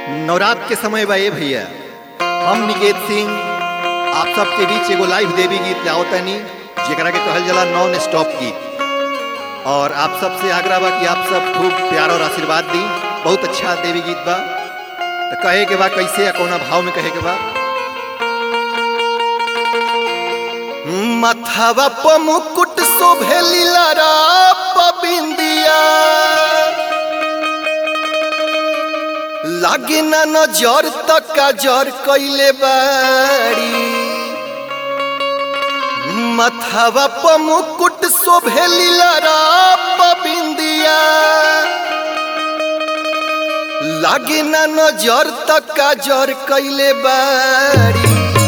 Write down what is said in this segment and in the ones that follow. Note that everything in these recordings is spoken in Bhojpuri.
नवरात्र के समय बा ए भैया हम निकेत सिंह आप सबके बीच एगो लाइव देवी गीत लाओतनी जेकरा के कहल जाला नॉन स्टॉप गीत और आप सबसे आग्रह बा कि आप सब खूब प्यार और आशीर्वाद दी बहुत अच्छा देवी गीत बा तो कहे के बा कैसे या कौना भाव में कहे के बा मथवा प मुकुट शोभे लीला बिंदिया लागे ना नजर तक जर कैले बाड़ी मथवा प मुकुट शोभे लीला बिंदिया लागे ना नजर तक जर कैले बाड़ी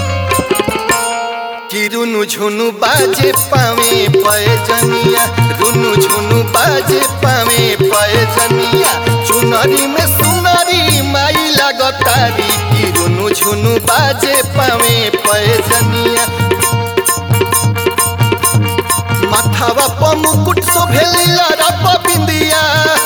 कि रुनु झुनु बाजे पावे पयजनिया रुनु झुनु बाजे पावे पयजनिया चुनरी में सुनरी माई लागतारी कि रुनु झुनु बाजे पावे पयजनिया माथावा प मुकुट शोभेलिला रप बिंदिया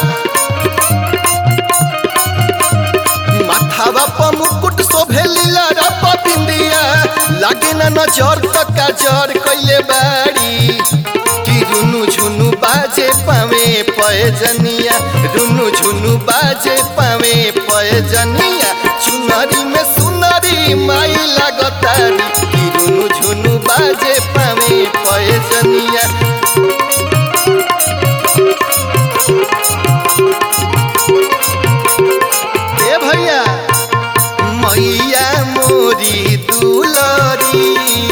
माथावा प मुकुट शोभेलिला रप बिंदिया लागे ना नजर तक जर कैले बाड़ी कि रुनु झुनु बाजे पावे पयजनिया रुनु झुनु बाजे पावे पयजनिया चुनरी में सुनरी माई लागतारी कि रुनु झुनु बाजे पावे पयजनिया ए भैया मैया मोरी दुलरी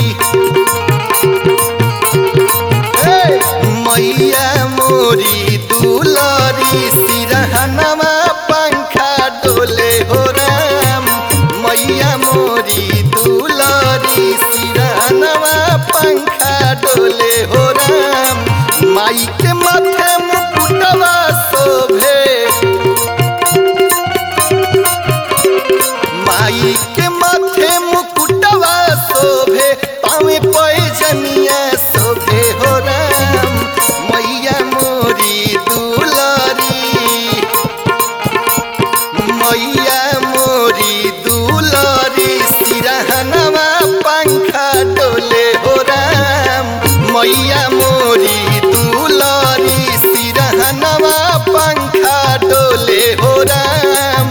ए, मैया मोरी दुलरी सिरहनमा पंखा डोले हो राम मैया मोरी दुलरी सिरहनमा पंखा डोले हो राम माई के माथे मुकुटवा शोभे माई के माथे मुकुटवा शोभे पावे पैजनिया शोभे हो राम मैया मोरी दुलरी मैया मोरी दुलरी सिरहनवा पंखा डोले हो राम मैया मोरी दुलरी सिरहनवा पंखा डोले हो राम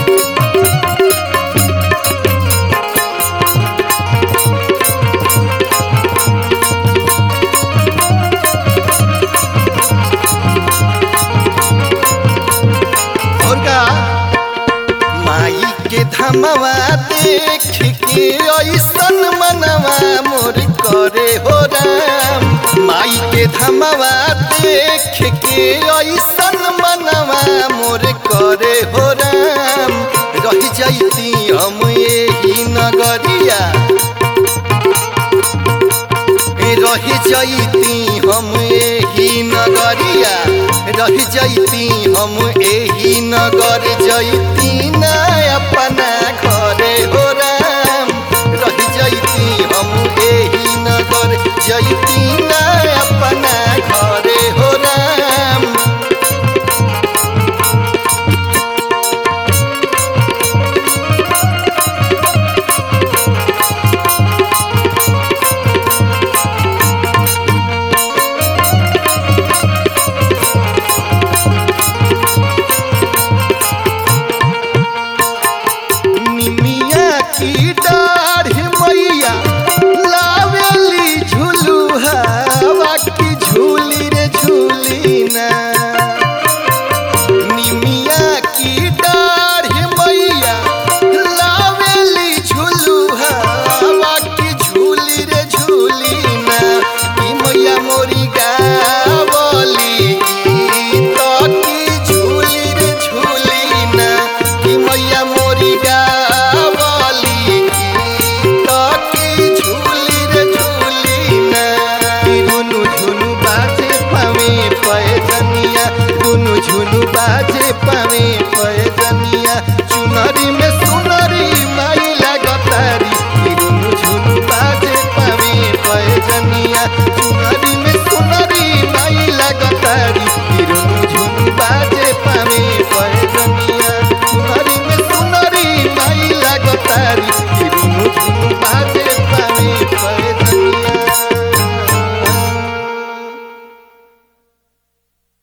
और का माई के धमवा देख के ऐसन मनवा मोर करे हो राम माई के धमवा देख के ऐसन मनवा मोर करे हो राम रह जैती हम यही नगरिया रह जैती हम एही नगरिया रह जैती हम एही नगर जैती